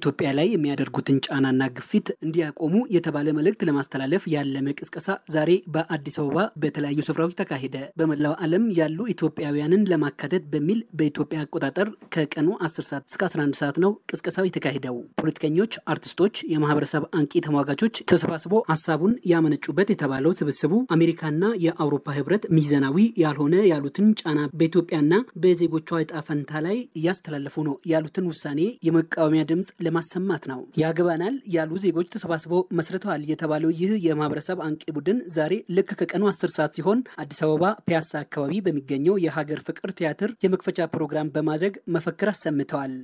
በኢትዮጵያ ላይ የሚያደርጉትን ጫናና ግፊት እንዲያቆሙ የተባለ መልእክት ለማስተላለፍ ያለመ ቅስቀሳ ዛሬ በአዲስ አበባ በተለያዩ ስፍራዎች ተካሄደ። በመላው ዓለም ያሉ ኢትዮጵያውያንን ለማካተት በሚል በኢትዮጵያ አቆጣጠር ከቀኑ 10 ሰዓት እስከ 11 ሰዓት ነው ቅስቀሳው የተካሄደው። ፖለቲከኞች፣ አርቲስቶች፣ የማህበረሰብ አንቂ ተሟጋቾች ተሰባስበው ሀሳቡን ያመነጩበት የተባለው ስብስቡ አሜሪካና የአውሮፓ ህብረት ሚዛናዊ ያልሆነ ያሉትን ጫና በኢትዮጵያና በዜጎቿ እጣ ፈንታ ላይ እያስተላለፉ ነው ያሉትን ውሳኔ የመቃወሚያ ድምፅ ለማሰማት ነው። ያገባናል ያሉ ዜጎች ተሰባስበው መስርተዋል የተባለው ይህ የማህበረሰብ አንቂ ቡድን ዛሬ ልክ ከቀኑ አስር ሰዓት ሲሆን አዲስ አበባ ፒያሳ አካባቢ በሚገኘው የሀገር ፍቅር ቲያትር የመክፈቻ ፕሮግራም በማድረግ መፈክር አሰምተዋል።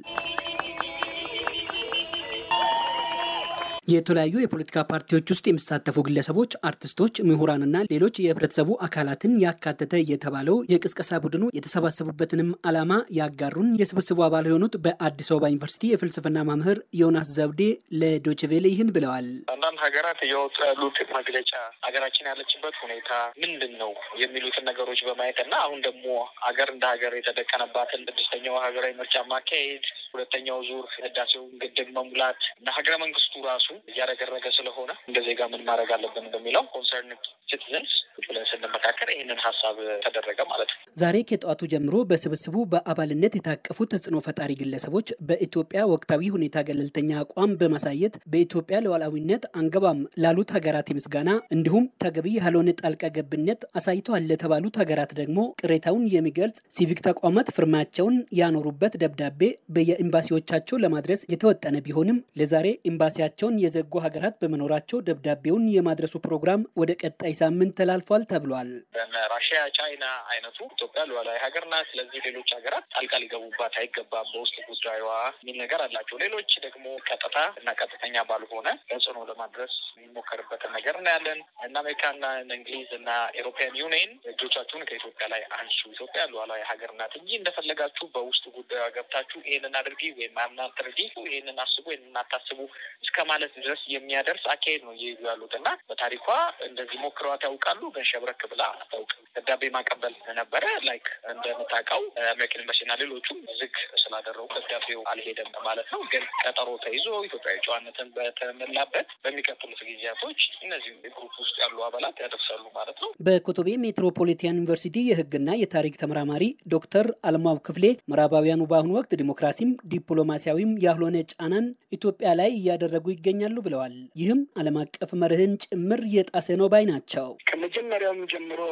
የተለያዩ የፖለቲካ ፓርቲዎች ውስጥ የሚሳተፉ ግለሰቦች፣ አርቲስቶች፣ ምሁራንና ሌሎች የህብረተሰቡ አካላትን ያካተተ የተባለው የቅስቀሳ ቡድኑ የተሰባሰቡበትንም ዓላማ ያጋሩን የስብስቡ አባል የሆኑት በአዲስ አበባ ዩኒቨርሲቲ የፍልስፍና መምህር ዮናስ ዘውዴ ለዶችቬሌ ይህን ብለዋል። አንዳንድ ሀገራት እያወጡ ያሉት መግለጫ ሀገራችን ያለችበት ሁኔታ ምንድን ነው የሚሉትን ነገሮች በማየት እና አሁን ደግሞ ሀገር እንደ ሀገር የተደቀነባትን ስድስተኛው ሀገራዊ ምርጫ ማካሄድ፣ ሁለተኛው ዙር ህዳሴውን ግድብ መሙላት እና ሀገረ መንግስቱ ራሱ እያረገረገ ስለሆነ እንደ ዜጋ ምን ማድረግ አለብን በሚለው ኮንሰርን ሲቲዘንስ ብለን ስንመካከር ይህንን ሀሳብ ተደረገ ማለት ነው። ዛሬ ከጠዋቱ ጀምሮ በስብስቡ በአባልነት የታቀፉ ተጽዕኖ ፈጣሪ ግለሰቦች በኢትዮጵያ ወቅታዊ ሁኔታ ገለልተኛ አቋም በማሳየት በኢትዮጵያ ሉዓላዊነት አንገባም ላሉት ሀገራት ምስጋና እንዲሁም ተገቢ ያልሆነ ጣልቃ ገብነት አሳይተዋል ለተባሉት ሀገራት ደግሞ ቅሬታውን የሚገልጽ ሲቪክ ተቋማት ፍርማቸውን ያኖሩበት ደብዳቤ በየኤምባሲዎቻቸው ለማድረስ የተወጠነ ቢሆንም ለዛሬ ኤምባሲያቸውን የዘጉ ሀገራት በመኖራቸው ደብዳቤውን የማድረሱ ፕሮግራም ወደ ቀጣይ ሳምንት ተላልፏል ተብሏል። ራሽያ፣ ቻይና አይነቱ ኢትዮጵያ ሉዓላዊ ሀገር ናት፣ ስለዚህ ሌሎች ሀገራት ጣልቃ ሊገቡባት አይገባም በውስጥ ጉዳዩዋ የሚል ነገር አላቸው። ሌሎች ደግሞ ቀጥታ እና ቀጥተኛ ባልሆነ ተጽዕኖ ለማድረስ የሚሞከርበትን ነገር እናያለን። እነ አሜሪካና እንግሊዝ እና ኤሮፒያን ዩኒየን እጆቻችሁን ከኢትዮጵያ ላይ አንሱ፣ ኢትዮጵያ ሉዓላዊ ሀገር ናት እንጂ እንደፈለጋችሁ በውስጥ ጉዳዩ ገብታችሁ ይህንን አድርጊ ወይም አናድርጊ፣ ይህንን አስቡ፣ ይህንን አታስቡ እስከ ማለት ድረስ የሚያደርስ አካሄድ ነው እየሄዱ ያሉት እና በታሪኳ እንደዚህ ሞክረዋት ያውቃሉ፣ ግን ሸብረክ ብላ አታውቅም። ደብዳቤ ማቀበል ነበረ ላይክ እንደምታውቀው አሜሪካን ኤምባሲና ሌሎቹም ዝግ ስላደረጉ ደብዳቤው አልሄደም ማለት ነው። ግን ቀጠሮ ተይዞ ኢትዮጵያዊ ጨዋነትን በተሞላበት በሚቀጥሉት ጊዜያቶች እነዚህ ግሩፕ ውስጥ ያሉ አባላት ያደርሳሉ ማለት ነው። በኮቶቤ ሜትሮፖሊታን ዩኒቨርሲቲ የሕግና የታሪክ ተመራማሪ ዶክተር አልማው ክፍሌ ምዕራባውያኑ በአሁኑ ወቅት ዲሞክራሲም ዲፕሎማሲያዊም ያልሆነ ጫናን ኢትዮጵያ ላይ እያደረጉ ይገኛሉ ብለዋል። ይህም ዓለም አቀፍ መርህን ጭምር የጣሰ ነው ባይ ናቸው። ከመጀመሪያውም ጀምሮ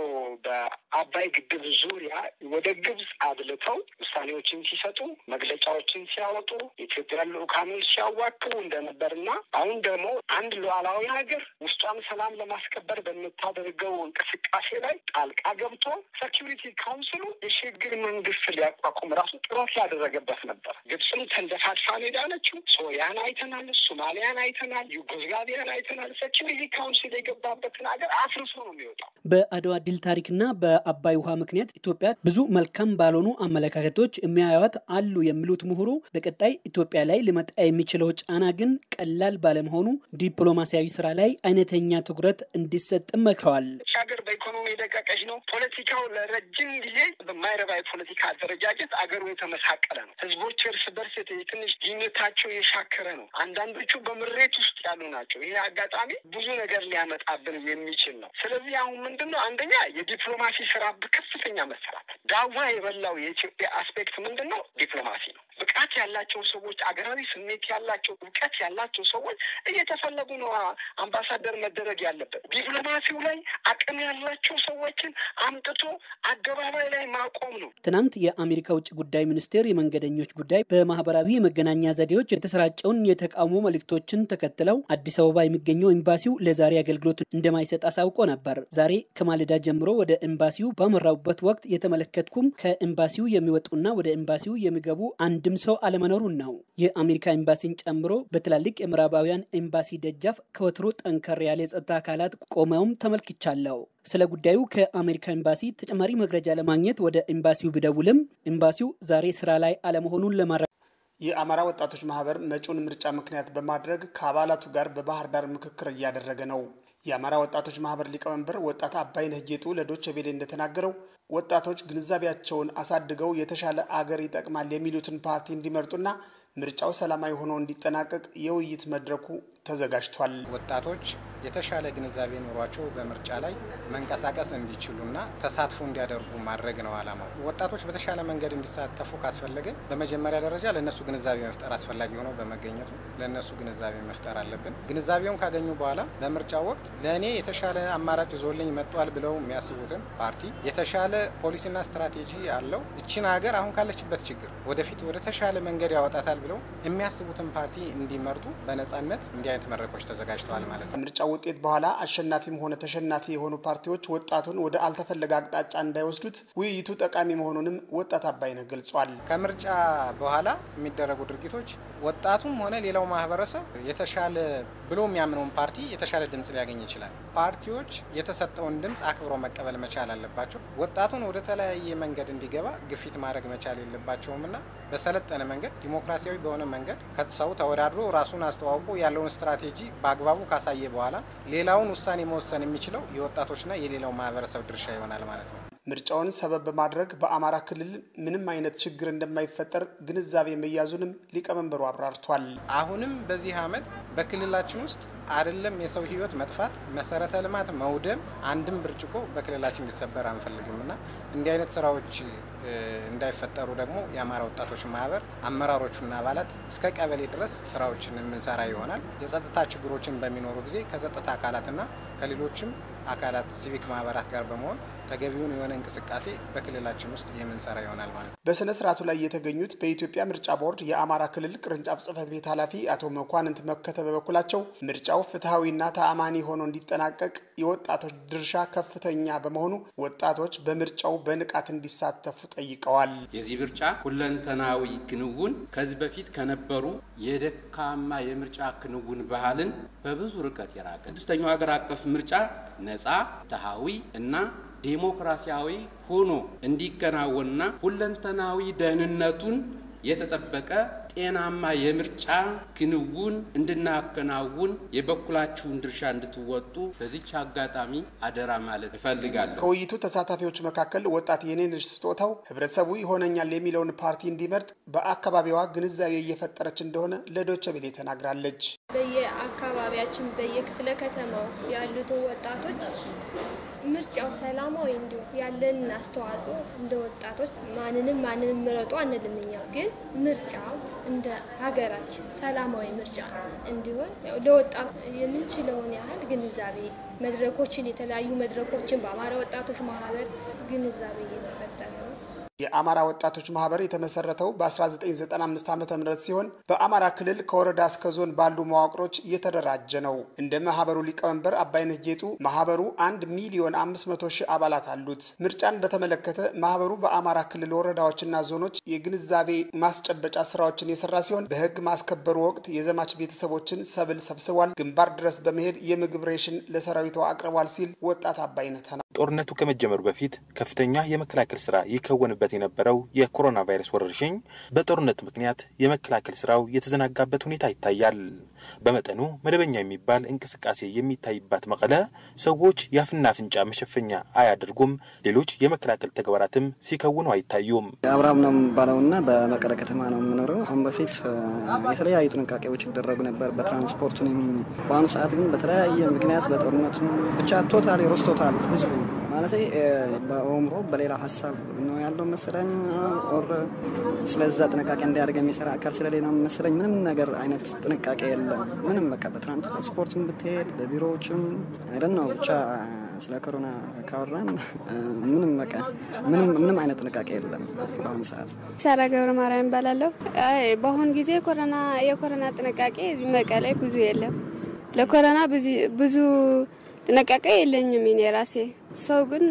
በአባይ ግድብ ዙሪያ ወደ ግብጽ አድልተው ውሳኔዎችን ሲሰጡ፣ መግለጫዎችን ሲያወጡ፣ የኢትዮጵያ ልኡካኖች ሲያዋክቡ እንደነበርና አሁን ደግሞ አንድ ሉዓላዊ ሀገር ውስጧን ሰላም ለማስከበር በምታደርገው እንቅስቃሴ ላይ ጣልቃ ገብቶ ሴኪሪቲ ካውንስሉ የሽግግር መንግስት ሊያቋቁም ራሱ ጥረት ያደረገበት ነበር። ግብፅም ተንደፋድፋ ሄዳለችው። ሶሪያን አይተናል፣ ሶማሊያን አይተናል፣ ዩጎዝላቪያን አይተናል። ሴኪሪቲ ካውንስል የገባበትን ሀገር አፍርሶ ነው የሚወጣው። በአድዋ ድል ታሪክና በአባይ ውሃ ምክንያት ኢትዮጵያ ብዙ መልካም ባልሆኑ አመለካከቶች የሚያዩት አሉ የሚሉት ምሁሩ በቀጣይ ኢትዮጵያ ላይ ሊመጣ የሚችለው ጫና ግን ቀላል ባለመሆኑ ዲፕሎማሲያዊ ስራ ላይ አይነተኛ ትኩረት እንዲሰጥም መክረዋል። ሀገር በኢኮኖሚ የደቀቀች ነው። ፖለቲካው ለረጅም ጊዜ በማይረባ የፖለቲካ አደረጃጀት አገሩ የተመሳቀለ ነው። ህዝቦች እርስ በርስ ትንሽ ግንኙነታቸው የሻከረ ነው። አንዳንዶቹ በምሬት ውስጥ ያሉ ናቸው። ይሄ አጋጣሚ ብዙ ነገር ሊያመጣብን የሚችል ነው። ስለዚህ አሁን ምንድን ነው አንደኛ የዲፕሎማሲ ስራ በከፍተኛ መሰራት ዳዋ የበላው የኢትዮጵያ አስፔክት ምንድን ነው? ዲፕሎማሲ ነው። ብቃት ያላቸው ሰዎች፣ አገራዊ ስሜት ያላቸው እውቀት ያላቸው ሰዎች እየተፈለጉ ነው አምባሳደር መደረግ ያለበት። ዲፕሎማሲው ላይ አቅም ያላቸው ሰዎችን አምጥቶ አደባባይ ላይ ማቆም ነው። ትናንት የአሜሪካ ውጭ ጉዳይ ሚኒስቴር የመንገደኞች ጉዳይ በማህበራዊ የመገናኛ ዘዴዎች የተሰራጨውን የተቃውሞ መልእክቶችን ተከትለው አዲስ አበባ የሚገኘው ኤምባሲው ለዛሬ አገልግሎት እንደማይሰጥ አሳውቆ ነበር። ዛሬ ከማለዳ ጀምሮ ወደ ኤምባሲው ባመራውበት ወቅት የተመለከትኩም ከኤምባሲው የሚወጡና ወደ ኤምባሲው የሚገቡ አንድም ሰው አለመኖሩን ነው። የአሜሪካ ኤምባሲን ጨምሮ በትላልቅ የምዕራባውያን ኤምባሲ ደጃፍ ከወትሮ ጠንከር ያለ የጸጥታ አካላት ቆመውም ተመልክቻለሁ። ስለ ጉዳዩ ከአሜሪካ ኤምባሲ ተጨማሪ መግለጫ ለማግኘት ወደ ኤምባሲው ቢደውልም ኤምባሲው ዛሬ ስራ ላይ አለመሆኑን ለማረ የአማራ ወጣቶች ማህበር መጪውን ምርጫ ምክንያት በማድረግ ከአባላቱ ጋር በባህር ዳር ምክክር እያደረገ ነው። የአማራ ወጣቶች ማህበር ሊቀመንበር ወጣት አባይነህ ጌጡ ለዶቼ ቬሌ እንደተናገረው ወጣቶች ግንዛቤያቸውን አሳድገው የተሻለ አገር ይጠቅማል የሚሉትን ፓርቲ እንዲመርጡና ምርጫው ሰላማዊ ሆኖ እንዲጠናቀቅ የውይይት መድረኩ ተዘጋጅቷል። ወጣቶች የተሻለ ግንዛቤ ኖሯቸው በምርጫ ላይ መንቀሳቀስ እንዲችሉና ተሳትፎ እንዲያደርጉ ማድረግ ነው ዓላማው። ወጣቶች በተሻለ መንገድ እንዲሳተፉ ካስፈለገ በመጀመሪያ ደረጃ ለእነሱ ግንዛቤ መፍጠር አስፈላጊ ሆኖ በመገኘቱ ለእነሱ ግንዛቤ መፍጠር አለብን። ግንዛቤውን ካገኙ በኋላ በምርጫው ወቅት ለእኔ የተሻለ አማራጭ ይዞልኝ መጥቷል ብለው የሚያስቡትን ፓርቲ የተሻለ ፖሊሲና ስትራቴጂ አለው እችን ሀገር አሁን ካለችበት ችግር ወደፊት ወደ ተሻለ መንገድ ያወጣታል ብለው የሚያስቡትን ፓርቲ እንዲመርጡ በነጻነት እንዲህ አይነት መድረኮች ተዘጋጅተዋል ማለት ነው። ከምርጫው ውጤት በኋላ አሸናፊም ሆነ ተሸናፊ የሆኑ ፓርቲዎች ወጣቱን ወደ አልተፈለገ አቅጣጫ እንዳይወስዱት ውይይቱ ጠቃሚ መሆኑንም ወጣት አባይነህ ገልጿል። ከምርጫ በኋላ የሚደረጉ ድርጊቶች ወጣቱም ሆነ ሌላው ማህበረሰብ የተሻለ ብሎ የሚያምነውን ፓርቲ የተሻለ ድምፅ ሊያገኝ ይችላል። ፓርቲዎች የተሰጠውን ድምፅ አክብሮ መቀበል መቻል አለባቸው። ወጣቱን ወደ ተለያየ መንገድ እንዲገባ ግፊት ማድረግ መቻል የለባቸውም እና በሰለጠነ መንገድ ዲሞክራሲያዊ በሆነ መንገድ ከሰው ተወዳድሮ ራሱን አስተዋውቆ ያለውን ስትራቴጂ በአግባቡ ካሳየ በኋላ ሌላውን ውሳኔ መወሰን የሚችለው የወጣቶችና የሌላው ማህበረሰብ ድርሻ ይሆናል ማለት ነው። ምርጫውን ሰበብ በማድረግ በአማራ ክልል ምንም አይነት ችግር እንደማይፈጠር ግንዛቤ መያዙንም ሊቀመንበሩ አብራርቷል። አሁንም በዚህ ዓመት በክልላችን ውስጥ አይደለም የሰው ሕይወት መጥፋት፣ መሰረተ ልማት መውደም፣ አንድም ብርጭቆ በክልላችን እንዲሰበር አንፈልግም እና እንዲህ አይነት ስራዎች እንዳይፈጠሩ ደግሞ የአማራ ወጣቶች ማህበር አመራሮቹና አባላት እስከ ቀበሌ ድረስ ስራዎችን የምንሰራ ይሆናል። የጸጥታ ችግሮችን በሚኖሩ ጊዜ ከጸጥታ አካላትና ከሌሎችም አካላት ሲቪክ ማህበራት ጋር በመሆን ተገቢውን የሆነ እንቅስቃሴ በክልላችን ውስጥ የምንሰራ ይሆናል ማለት ነው። በስነ ስርዓቱ ላይ የተገኙት በኢትዮጵያ ምርጫ ቦርድ የአማራ ክልል ቅርንጫፍ ጽህፈት ቤት ኃላፊ አቶ መኳንንት መከተ በበኩላቸው ምርጫው ፍትሐዊና ተአማኒ ሆኖ እንዲጠናቀቅ የወጣቶች ድርሻ ከፍተኛ በመሆኑ ወጣቶች በምርጫው በንቃት እንዲሳተፉ ጠይቀዋል። የዚህ ምርጫ ሁለንተናዊ ክንውን ከዚህ በፊት ከነበሩ የደካማ የምርጫ ክንውን ባህልን በብዙ ርቀት የራቀ ስድስተኛው ሀገር አቀፍ ምርጫ ነጻ ፍትሐዊ እና ዴሞክራሲያዊ ሆኖ እንዲከናወንና ሁለንተናዊ ደህንነቱን የተጠበቀ ጤናማ የምርጫ ክንውን እንድናከናውን የበኩላችሁን ድርሻ እንድትወጡ በዚች አጋጣሚ አደራ ማለት እፈልጋለሁ። ከውይይቱ ተሳታፊዎች መካከል ወጣት የኔነሽ ስጦታው ህብረተሰቡ ይሆነኛል የሚለውን ፓርቲ እንዲመርጥ በአካባቢዋ ግንዛቤ እየፈጠረች እንደሆነ ለዶቸ ቤሌ ተናግራለች። በየአካባቢያችን በየክፍለ ከተማው ያሉትን ወጣቶች ምርጫው ሰላማዊ እንዲሆን ያለንን አስተዋጽኦ እንደ ወጣቶች ማንንም ማንንም ምረጡ አንልም። እኛ ግን ምርጫው እንደ ሀገራችን ሰላማዊ ምርጫ እንዲሆን ለወጣቱ የምንችለውን ያህል ግንዛቤ መድረኮችን የተለያዩ መድረኮችን በአማራ ወጣቶች ማህበር ግንዛቤ እየተፈጠረ ነው። የአማራ ወጣቶች ማህበር የተመሰረተው በ1995 ዓ ም ሲሆን በአማራ ክልል ከወረዳ እስከ ዞን ባሉ መዋቅሮች እየተደራጀ ነው። እንደ ማህበሩ ሊቀመንበር አባይነህ ጌጡ ማህበሩ አንድ ሚሊዮን 500 ሺህ አባላት አሉት። ምርጫን በተመለከተ ማህበሩ በአማራ ክልል ወረዳዎችና ዞኖች የግንዛቤ ማስጨበጫ ስራዎችን የሰራ ሲሆን በህግ ማስከበሩ ወቅት የዘማች ቤተሰቦችን ሰብል ሰብስቧል፣ ግንባር ድረስ በመሄድ የምግብ ሬሽን ለሰራዊቱ አቅርቧል ሲል ወጣት አባይነህ ተናግሯል። ጦርነቱ ከመጀመሩ በፊት ከፍተኛ የመከላከል ስራ ይከወንበት የነበረው የኮሮና ቫይረስ ወረርሽኝ በጦርነት ምክንያት የመከላከል ስራው የተዘናጋበት ሁኔታ ይታያል። በመጠኑ መደበኛ የሚባል እንቅስቃሴ የሚታይባት መቀለ ሰዎች የአፍና አፍንጫ መሸፈኛ አያደርጉም። ሌሎች የመከላከል ተግባራትም ሲከውኑ አይታዩም። አብርሃም ነው የሚባለውና በመቀለ ከተማ ነው የምኖረው። አሁን በፊት የተለያዩ ጥንቃቄዎች ይደረጉ ነበር በትራንስፖርቱንም። በአሁኑ ሰዓት ግን በተለያየ ምክንያት በጦርነቱ ብቻ ቶታል ሮስቶታል ህዝቡ ማለት በኦምሮ በሌላ ሀሳብ ነው ያለው መሰለኝ። ኦር ስለዛ ጥንቃቄ እንዲያደርግ የሚሰራ አካል ስለሌላ መሰለኝ። ምንም ነገር አይነት ጥንቃቄ የለም። ምንም በቃ በትራንስፖርትም ብትሄድ በቢሮዎችም አይደን ነው ብቻ ስለ ኮሮና ካወራን ምንም በቃ ምንም አይነት ጥንቃቄ የለም በአሁኑ ሰዓት። ሳራ ገብረ ማርያም እባላለሁ። በአሁን ጊዜ ኮሮና የኮሮና ጥንቃቄ መቀሌ ብዙ የለም። ለኮሮና ብዙ ጥንቃቄ የለኝም እኔ ራሴ። ሰው ግን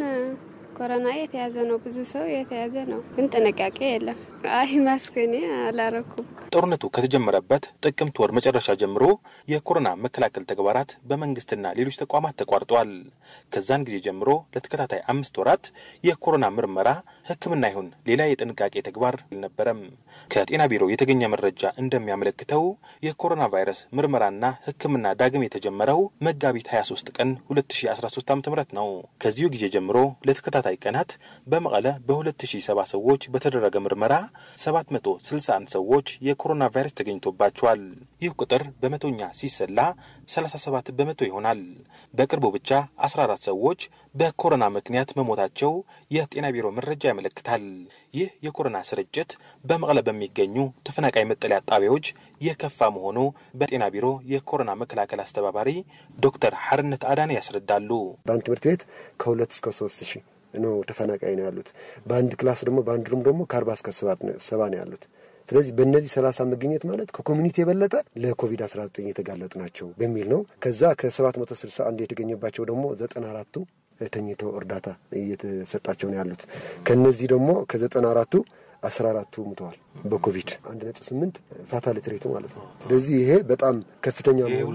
ኮሮና የተያዘ ነው፣ ብዙ ሰው የተያዘ ነው፣ ግን ጥንቃቄ የለም። አይ ማስክ እኔ አላረኩም። ጦርነቱ ከተጀመረበት ጥቅምት ወር መጨረሻ ጀምሮ የኮሮና መከላከል ተግባራት በመንግስትና ሌሎች ተቋማት ተቋርጧል። ከዛን ጊዜ ጀምሮ ለተከታታይ አምስት ወራት የኮሮና ምርመራ፣ ሕክምና ይሁን ሌላ የጥንቃቄ ተግባር አልነበረም። ከጤና ቢሮ የተገኘ መረጃ እንደሚያመለክተው የኮሮና ቫይረስ ምርመራና ሕክምና ዳግም የተጀመረው መጋቢት 23 ቀን 2013 ዓ ም ነው። ከዚሁ ጊዜ ጀምሮ ለተከታታይ ቀናት በመቀለ በ2070 ሰዎች በተደረገ ምርመራ 761 ሰዎች የኮሮና ቫይረስ ተገኝቶባቸዋል። ይህ ቁጥር በመቶኛ ሲሰላ 37 በመቶ ይሆናል። በቅርቡ ብቻ 14 ሰዎች በኮሮና ምክንያት መሞታቸው የጤና ቢሮ መረጃ ያመለክታል። ይህ የኮሮና ስርጭት በመቀለ በሚገኙ ተፈናቃይ መጠለያ ጣቢያዎች የከፋ መሆኑ በጤና ቢሮ የኮሮና መከላከል አስተባባሪ ዶክተር ሐርነት አዳነ ያስረዳሉ። በአንድ ትምህርት ቤት ከሁለት እስከ ሶስት ሺህ ነው ተፈናቃይ ነው ያሉት። በአንድ ክላስ ደግሞ በአንድ ሩም ደግሞ ከአርባ እስከ ሰባ ነው ያሉት። ስለዚህ በእነዚህ ሰላሳ መገኘት ማለት ከኮሚኒቲ የበለጠ ለኮቪድ 19 የተጋለጡ ናቸው በሚል ነው። ከዛ ከሰባት መቶ ስልሳ አንድ የተገኘባቸው ደግሞ ዘጠና አራቱ ተኝተው እርዳታ እየተሰጣቸው ነው ያሉት። ከነዚህ ደግሞ ከዘጠና አራቱ አስራ አራቱ ሙተዋል በኮቪድ አንድ ነጥብ ስምንት ፋታሊቲ ሬቱ ማለት ነው። ስለዚህ ይሄ በጣም ከፍተኛ መሆኑ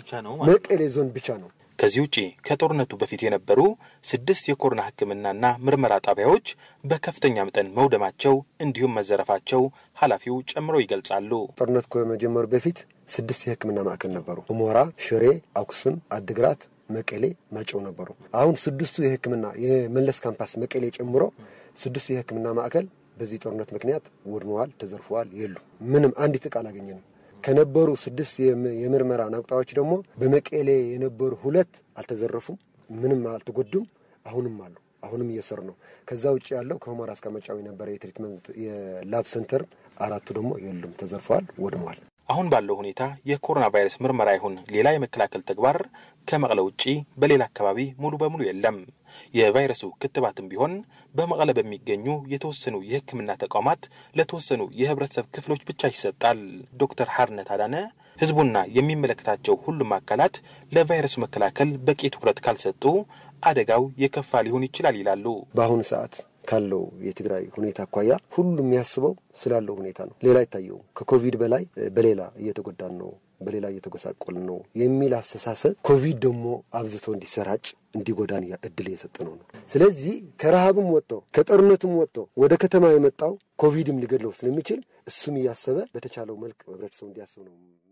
መቀሌ ዞን ብቻ ነው። ከዚህ ውጪ ከጦርነቱ በፊት የነበሩ ስድስት የኮሮና ሕክምናና ምርመራ ጣቢያዎች በከፍተኛ መጠን መውደማቸው እንዲሁም መዘረፋቸው ኃላፊው ጨምረው ይገልጻሉ። ጦርነቱ ከመጀመሩ በፊት ስድስት የሕክምና ማዕከል ነበሩ። ሁመራ፣ ሽሬ፣ አኩስም፣ አድግራት መቀሌ፣ ማጨው ነበሩ። አሁን ስድስቱ የሕክምና የመለስ ካምፓስ መቀሌ ጨምሮ ስድስቱ የሕክምና ማዕከል በዚህ ጦርነት ምክንያት ወድመዋል፣ ተዘርፈዋል፣ የሉ ምንም አንዲት ዕቃ አላገኘንም። ከነበሩ ስድስት የምርመራ ናቁጣዎች ደግሞ በመቀሌ የነበሩ ሁለት አልተዘረፉም፣ ምንም አልተጎዱም፣ አሁንም አሉ። አሁንም እየሰሩ ነው። ከዛ ውጭ ያለው ከሁመራ እስከ መጫው የነበረ የትሪትመንት የላብ ሰንተር አራቱ ደግሞ የሉም፣ ተዘርፈዋል፣ ወድመዋል። አሁን ባለው ሁኔታ የኮሮና ቫይረስ ምርመራ ይሁን ሌላ የመከላከል ተግባር ከመቀለ ውጪ በሌላ አካባቢ ሙሉ በሙሉ የለም። የቫይረሱ ክትባትም ቢሆን በመቀለ በሚገኙ የተወሰኑ የሕክምና ተቋማት ለተወሰኑ የህብረተሰብ ክፍሎች ብቻ ይሰጣል። ዶክተር ሐርነት አዳነ ህዝቡና የሚመለከታቸው ሁሉም አካላት ለቫይረሱ መከላከል በቂ ትኩረት ካልሰጡ አደጋው የከፋ ሊሆን ይችላል ይላሉ። በአሁኑ ሰዓት ካለው የትግራይ ሁኔታ አኳያ ሁሉም የሚያስበው ስላለው ሁኔታ ነው። ሌላ አይታየውም። ከኮቪድ በላይ በሌላ እየተጎዳን ነው፣ በሌላ እየተጎሳቆልን ነው የሚል አስተሳሰብ ኮቪድ ደግሞ አብዝቶ እንዲሰራጭ እንዲጎዳን እድል እየሰጠ ነው ነው። ስለዚህ ከረሃብም ወጥቶ ከጦርነቱም ወጥቶ ወደ ከተማ የመጣው ኮቪድም ሊገድለው ስለሚችል እሱም እያሰበ በተቻለው መልክ ህብረተሰቡ እንዲያስብ ነው